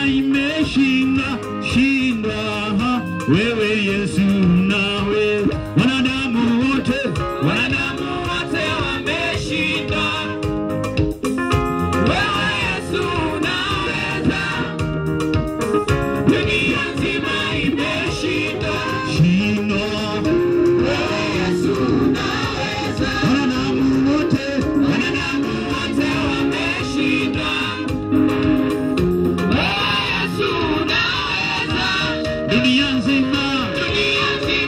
imeshinda shinda wewe Yesu nawe wanadamu wote wanadamu wote wameshinda wewe Yesu unaweza dunia nzima imeshinda shinda wewe Yesu unaweza wanadamu wote wanadamu wote wameshinda wewe Yesu unaweza dunia nzima dunia nzima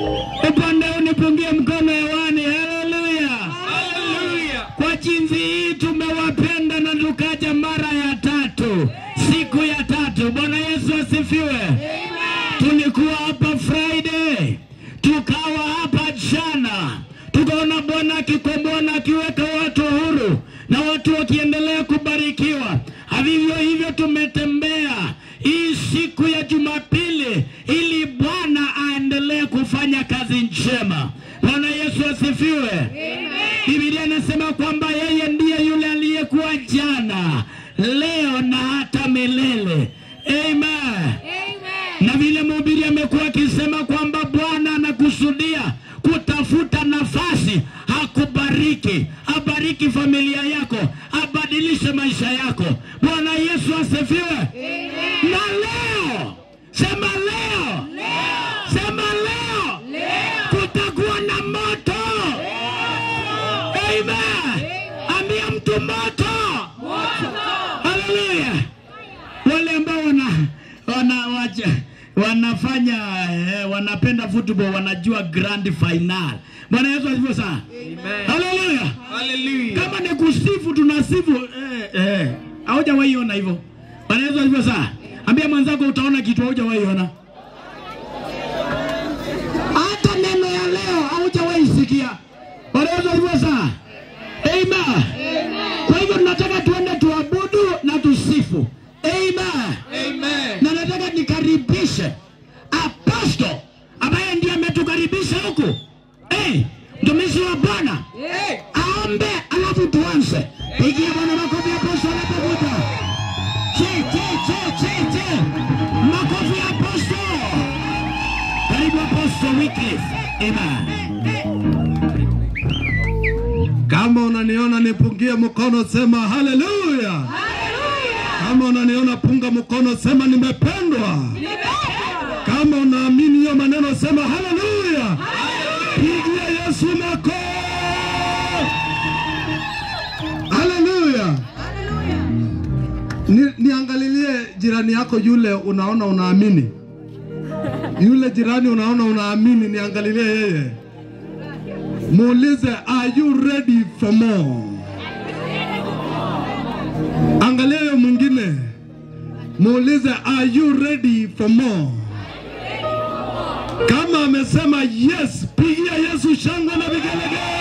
Upande huu nipungie mkono hewani. Haleluya! Hallelujah. Kwa jinsi hii tumewapenda na tukaja mara ya tatu, siku ya tatu. Bwana Yesu asifiwe. Tulikuwa hapa Friday, tukawa hapa jana, tukaona Bwana akikomboa na akiweka watu huru na watu wakiendelea kubarikiwa. Vivyo hivyo tumetembea hii siku ya Jumapili ili Bwana aendelee kufanya kazi njema. Bwana Yesu asifiwe. Biblia inasema kwamba yeye ndiye yule aliyekuwa jana, leo na hata milele. Amen. Na vile mhubiri amekuwa akisema kwamba Bwana anakusudia kutafuta nafasi akubariki, abariki familia yako, abadilishe maisha yako. Bwana Yesu asifiwe. Na leo sema leo, sema leo, kutakuwa na moto. Amen. Ambia mtu moto. Haleluya. Wale ambao wana, wana wacha, wanafanya eh, wanapenda football wanajua grand final. Bwana Yesu asifiwe sana. Amen. Haleluya. Hallelujah. Kama ni kusifu tunasifu eh, eh. Haujawahi ona hivyo. Bwana Yesu asifiwe sana. Ambia mwenzako utaona kitu haujawahi ona. Hata neno ya leo haujawahi sikia. Bwana Yesu asifiwe sana. Amen. Kwa hivyo tunataka tuende tuabudu na tusifu. Amen. Amen. Na nataka nikaribishe aposto ambaye ndiye ametukaribisha huku. Hey, mtumishi wa Bwana Hey. aombe, alafu tuanze. Pigia Bwana makofi aposto anapokuja. Che, che, che, che, che. Makofi aposto. Karibu aposto Wycliffe. Amen. Kama unaniona nipungie mkono, sema haleluya. Kama unaniona punga mkono, sema nimependwa. Kama unaamini hiyo maneno, sema haleluya. Pigia Yesu makofi. Haleluya. Ni, niangalilie jirani yako yule unaona unaamini, yule jirani unaona unaamini, niangalilie yeye muulize are you ready for more angalia huyo mwingine muulize are you ready for more kama amesema yes pigia yesu shangwe na vigelegele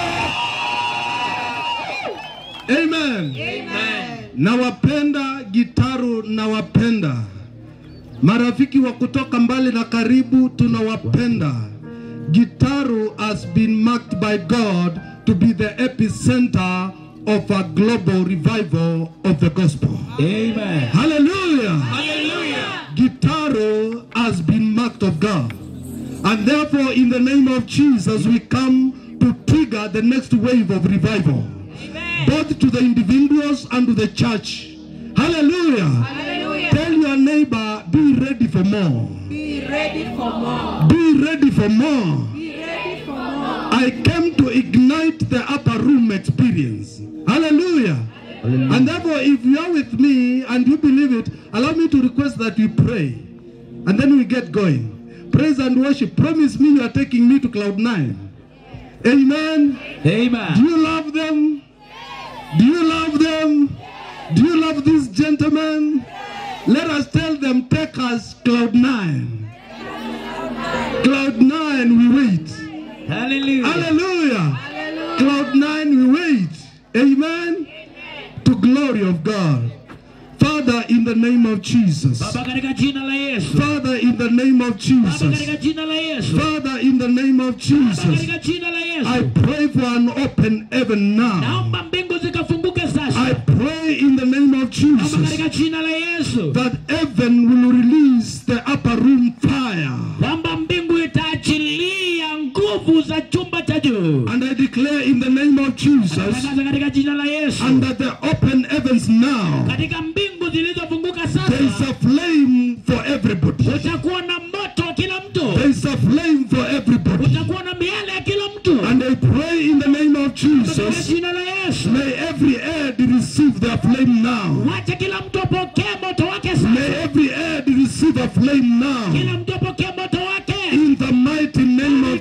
amen nawapenda gitaru nawapenda marafiki wa kutoka mbali na karibu tunawapenda Gitaru has been marked by God to be the epicenter of a global revival of the gospel. Amen. Hallelujah! Hallelujah. Gitaru has been marked of God. And therefore, in the name of Jesus, we come to trigger the next wave of revival, both to the individuals and to the church. Hallelujah! Tell your neighbor, be ready for more. Be ready for more. Be ready for more. Be ready for more. I came to ignite the upper room experience. Hallelujah. And therefore, if you are with me and you believe it, allow me to request that we pray. And then we get going. Praise and worship. Promise me you are taking me to cloud nine. Amen. Do Amen. you love them? Do you love them? Do you love these gentlemen? Let us tell them, take us cloud nine. Cloud nine, we wait. Hallelujah. Hallelujah. Cloud nine, we wait. Amen. To glory of God. Father, in the name of Jesus. Baba katika jina la Yesu. Father, in the name of Baba Jesus. katika jina la Yesu. Father, in the name of Baba Jesus. katika jina la I Yesu. pray for an open heaven now. Naomba mbingu zikafunguke I sasa. pray in the name of Baba Jesus katika jina la Yesu. that heaven will release the upper room fire. Kwamba mbingu itaachilia nguvu za chumba cha juu. And I declare in the name of Jesus Tangaza katika jina la Yesu. under the open heavens now, Katika mbingu zilizofunguka there is sasa a flame for everybody. utakuwa na moto wa kila mtu. There is a flame for everybody. Utakuwa na miale ya kila mtu. And I pray in the name of Katika Jesus, jina la Yesu. may every head receive their flame now. Wacha kila mtu apokee moto wake May sasa. every head receive a flame Kila now. mtu apokee moto wake. In the mighty name of Katika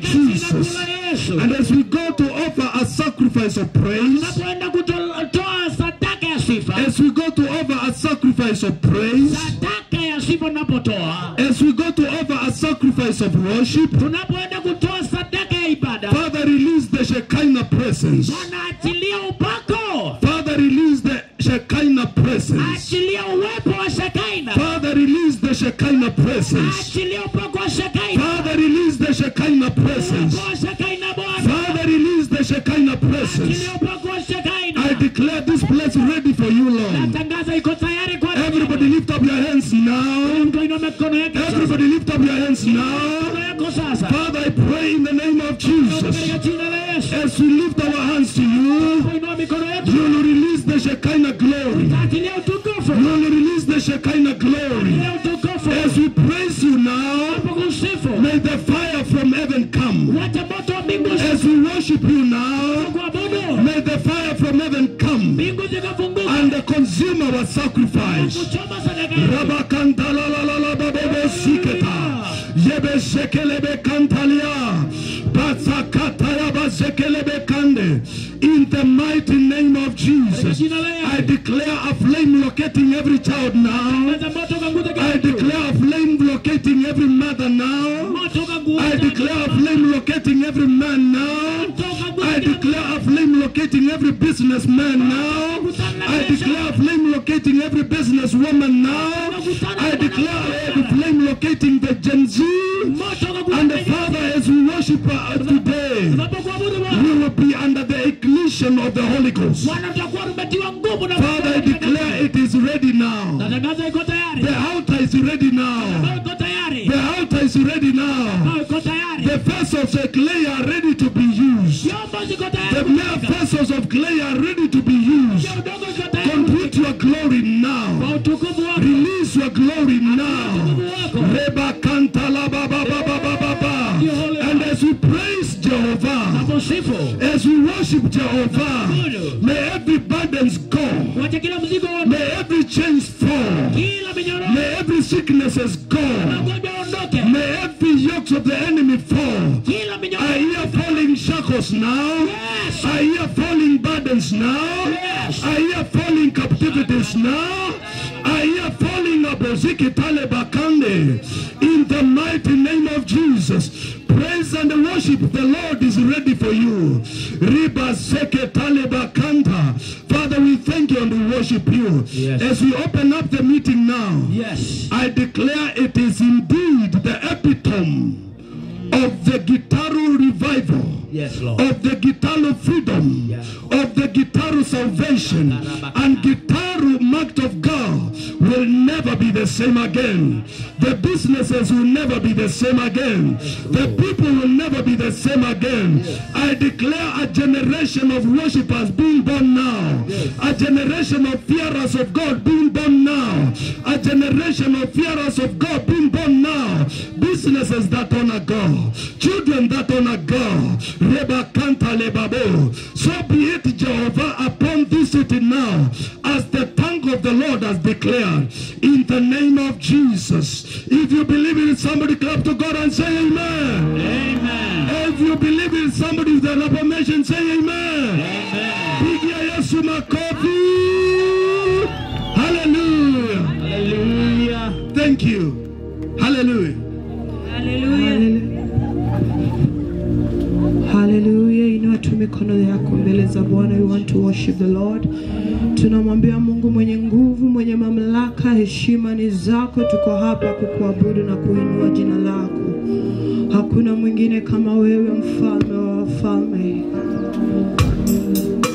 Jesus. la Yesu. And as we go to offer a sacrifice of praise, Tunapoenda kutoa sadaka ya sifa, as we go to offer a sacrifice of praise, sadaka ya sifa unapotoa, as we go to offer a sacrifice of worship, tunapoenda kutoa sadaka ya ibada, Father, release the Shekinah presence. Bwana achilia upako, Father, release the Shekinah presence. achilia uwepo wa Shekaina, Father, release the Shekinah presence. achilia upako wa Shekaina, Father, release the Shekinah presence. upako wa Shekaina Bwana, Father, release the Shekinah presence. achilia upako wa I Shekaina. declare this place ready for you, Lord. Natangaza iko tayari kwa Everybody lift up your hands now. mtu inua mikono yake sasa. Everybody lift up your hands now. Mikono yako sasa. Father, I pray in the name of Jesus. Katika jina la Yesu. As we lift our hands to you, Inua mikono yetu. you will release the Shekinah glory. Achilia utukufu. You will release the Shekinah glory. Achilia utukufu. As we praise you now, Tunapokusifu. may the fire from heaven come. Wacha moto wa mbingu As we worship you now, kuabudu. may the fire from heaven come Mbingu zikafunguka. and consume our sacrifice. Kuchoma sadaka yetu. Rabakantalalalalababosiketa. Yebeshekelebe kantalia. Batsakatayabashekelebe kande. In the mighty name of Jesus, Jina la Yesu. I declare a flame locating every child now. Wacha moto ukaguze kila I mtu. declare a flame locating every mother now. Moto ukaguze I kila declare a mtu. flame locating every man now. Moto ukaguze I kila mtu. declare a flame locating every businessman now. I declare a flame locating every businesswoman now. I declare a flame locating the Gen Z. Moto ukaguze And the kila mtu. Father, as we worship uh, today, Tunapokuabudu Bwana. we will be under the ignition of the Holy Ghost. Bwana tutakuwa tumetiwa nguvu na Father, I declare it is ready now. Natangaza iko tayari. The altar is ready now. Iko tayari. The altar is ready now. Iko tayari. The vessels of clay are ready to be used. Vyombo ziko tayari. The mere kutumika. vessels of clay are ready to be used. Ya udongo ziko tayari. Complete your glory Kwa now. utukufu wako. Release your glory now. Utukufu wako. Reba kanta la ba ba ba ba ba ba ba. And as we praise Jehovah, Naposifu. as we worship Jehovah, may every burdens go. Wacha kila mzigo wote. May every chains fall. Kila minyororo. May every sicknesses go. Magonjwa yaondoke. May every yokes of the enemy fall. Kila I minyororo. hear falling shackles now. Yes. I hear falling burdens now. Yes. I hear falling captivities now. I hear falling aboziki talebakande. In the mighty name of Jesus. Praise and worship. The Lord is ready for you. Riba seke talebakanta. Father, we thank you and we worship you. Yes. As we open up the meeting now. Yes. I declare it is indeed the epitome of the Gitaru revival, Yes, Lord. of the Gitaru freedom, Yeah. of the Gitaru salvation, and Gitaru marked of God will never be the same again. The businesses will never be the same again. The people will never be the same again. I declare a generation of worshippers being born now, a generation of fearers of God being born now, a generation of fearers of God being born now, businesses that honor God, children that honor God. Reba kanta lebabo. So be it, Jehovah, upon this city now, as the tongue of the Lord has declared, in the name of Jesus. If you believe in it, somebody clap to God and say amen. Amen. If you believe in somebody with an affirmation, say amen. Amen. Pigia Yesu makofi. Hallelujah. Hallelujah. Thank you. Hallelujah. Haleluya, inua tu mikono yako mbele za Bwana. We want to worship the Lord. Tunamwambia Mungu mwenye nguvu, mwenye mamlaka, heshima ni zako. Tuko hapa kukuabudu na kuinua jina lako. Hakuna mwingine kama wewe, mfalme wa wafalme.